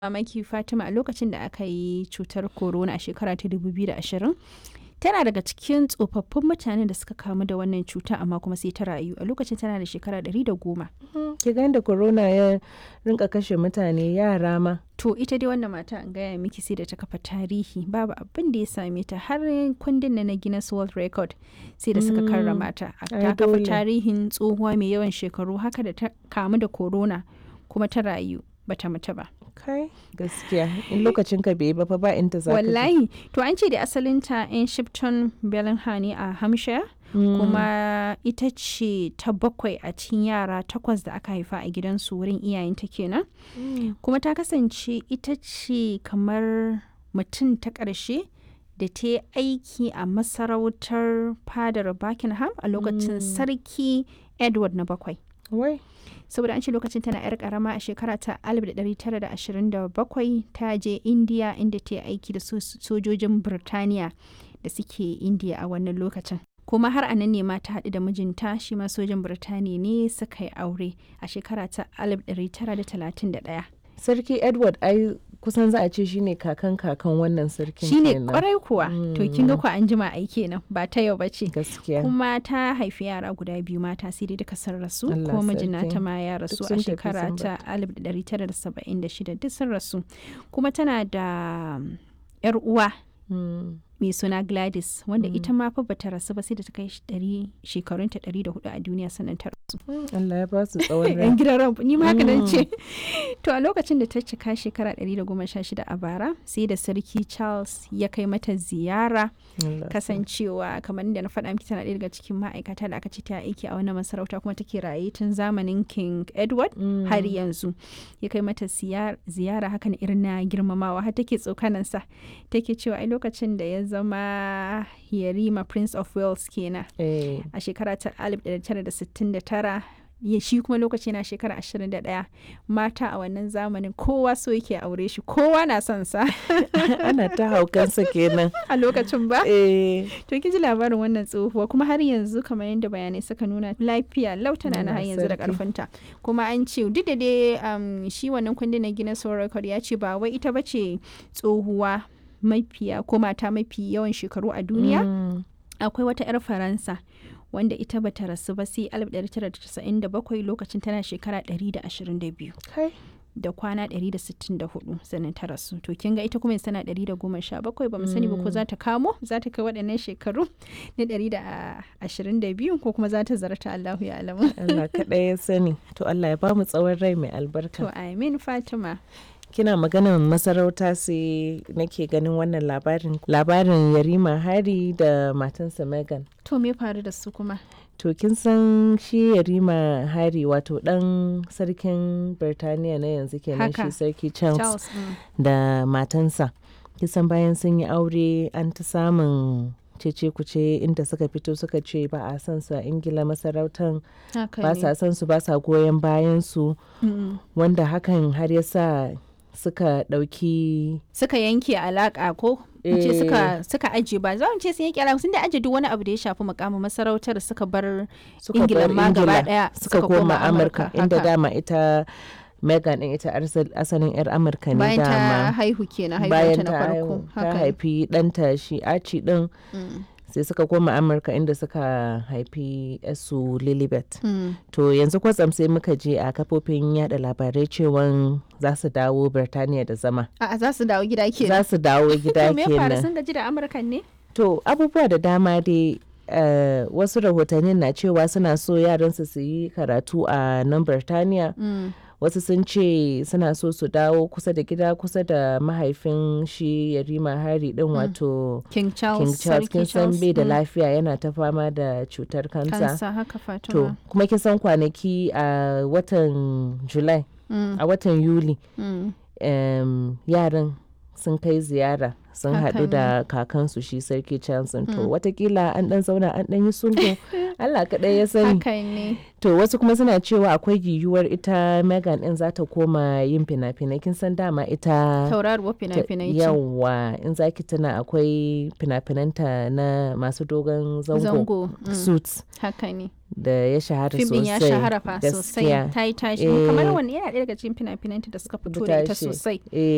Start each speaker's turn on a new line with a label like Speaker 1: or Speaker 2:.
Speaker 1: mamaki Fatima a lokacin da aka yi cutar corona a shekara ta 2020 tana daga cikin tsofaffin mutanen da suka kamu da wannan cuta amma kuma sai ta rayu a lokacin tana da shekara 110
Speaker 2: ki ga da corona ya rinka kashe mutane yara ma
Speaker 1: to ita dai wannan mata an gaya miki sai da ta kafa tarihi babu abin da ya same ta har kundin na Guinness World Record sai da suka karrama ta ta kafa tarihin tsohuwa mai yawan shekaru haka da ta kamu da corona kuma ta rayu bata mutu ba
Speaker 2: kai gaskiya in lokacin ka bai ba fa ba inda za
Speaker 1: wallahi to an ce da asalinta in shipton bellingham ne a hampshire kuma ita ce ta bakwai a cikin yara takwas da aka haifa a gidansu wurin iyayenta kenan kuma ta kasance ita ce kamar mutum ta ƙarshe da ta yi aiki a masarautar fadar buckingham a lokacin sarki edward na bakwai
Speaker 2: wai
Speaker 1: saboda an ce lokacin tana yar karama a shekara ta 1927 ta je indiya inda ta yi aiki da sojojin birtaniya da suke indiya a wannan lokacin kuma har a nan ne ma ta haɗu da mijinta shi ma sojan birtaniya ne suka yi aure a shekara ta 1931
Speaker 2: sarki edward ai kusan za a ce shine kakan kakan wannan sarkin
Speaker 1: shine kwarai kuwa to kin ga ku an jima ai kenan ba ta yau bace
Speaker 2: gaskiya
Speaker 1: kuma ta haifi yara guda biyu mata sai dai duka sun rasu kuma mijina ta ma ya rasu a shekara ta 1976 duk sun rasu kuma tana da yar uwa mai suna Gladys wanda mm. ita ma fa bata rasu ba sai da ta kai shekarunta ɗari da hudu a duniya sannan ta rasu.
Speaker 2: Allah ya ba su tsawon rai.
Speaker 1: Yan gidan ran ni ma haka nan ce. To a lokacin da ta cika shekara ɗari da goma sha shida a bara sai da sarki Charles ya kai mata ziyara kasancewa kamar da na faɗa miki tana ɗaya daga cikin ma'aikata da aka ce ta aiki a wannan masarauta kuma take raye tun zamanin King Edward mm. har yanzu ya kai mata ziyara hakan irin na girmamawa har take tsokanansa take cewa ai lokacin da ya zama yarima prince of wales kenan
Speaker 2: hey.
Speaker 1: a shekara ta 1969 ya shi kuma lokaci na shekara 21 mata a wannan zamanin kowa so yake aure shi kowa na son sa
Speaker 2: ana ta haukansa kenan
Speaker 1: a lokacin ba
Speaker 2: eh
Speaker 1: to kin ji labarin wannan tsohuwa kuma har yanzu kamar yadda bayanai suka nuna lafiya lautana na har yanzu da karfinta kuma an ce duk da dai um, shi wannan kundin na Guinness World Record ya ce ba wai ita bace tsohuwa mafiya ko mata mafi yawan shekaru a duniya mm. akwai wata 'yar faransa wanda ita bata rasu ba sai 1997 lokacin tana shekara 122 da kwana 164 sannan ta rasu to kin ga ita kuma tana 117 ba mu sani ba ko za ta kamo za ta kai waɗannan shekaru na 122 ko kuma za ta zarta Allahu ya alamu
Speaker 2: Allah kaɗai ya sani to Allah ya ba mu tsawon rai mai albarka
Speaker 1: to amin Fatima
Speaker 2: kina maganar masarauta sai nake ganin wannan labarin labarin yarima hari da matansa megan
Speaker 1: to me faru da su kuma
Speaker 2: to kin san shi yarima hari wato dan sarkin birtaniya na yanzu kenan shi sarki charles, charles mm. da matansa kisan bayan sun yi aure an ta samun cece kuce inda suka fito suka ce ba a san su a ingila masarautan ba sa san su ba sa goyon bayan su mm. wanda hakan har ya sa suka ɗauki
Speaker 1: suka yanke alaƙa ko ce suka suka aje ba za mu ce sun yanke alaƙa sun da aje duk wani abu da ya shafi mukamin masarautar suka bar ingila ma gaba daya
Speaker 2: suka koma amurka inda dama ita Megan din ita asalin 'yar Amurka ne
Speaker 1: bayan ta haihu kenan
Speaker 2: bayan
Speaker 1: na farko
Speaker 2: ta haifi ɗanta shi Archie din sai suka koma amurka inda suka haifi su lilibet mm. to yanzu kwatsam sai muka je a kafofin yada labarai cewa za su dawo birtaniya da zama
Speaker 1: a za su dawo gida kenan
Speaker 2: za su dawo gida kenan
Speaker 1: me fara sun gaji da amurkan ne
Speaker 2: to abubuwa da dama dai Uh, wasu rahotannin na cewa suna so yaransu su yi karatu a nan birtaniya mm. wasu sun ce suna so su dawo kusa da gida kusa da mahaifin shi yarima hari din mm. wato
Speaker 1: king charles
Speaker 2: king charles kin san bai da lafiya yana ta fama da cutar kansa
Speaker 1: kansa haka fatima
Speaker 2: to kuma kin san kwanaki a uh, watan july mm. a watan yuli um, yaran sun kai ziyara sun haɗu da kakansu shi sarki Johnson to watakila an ɗan zauna an ɗan yi sulhu Allah kaɗai ya sani to wasu kuma suna cewa akwai yiwuwar ita Megan ɗin za ta koma yin fina-finai kin san dama ita
Speaker 1: tauraruwar fina-finai
Speaker 2: yawa in zaki tana akwai fina-finanta na masu dogon zango suits
Speaker 1: haka ne
Speaker 2: da ya shahara sosai.
Speaker 1: Fim ya shahara fa sosai. Ta yi tashi. Kamar wani yana ɗaya daga cikin fina-finanta da suka fito da ita sosai.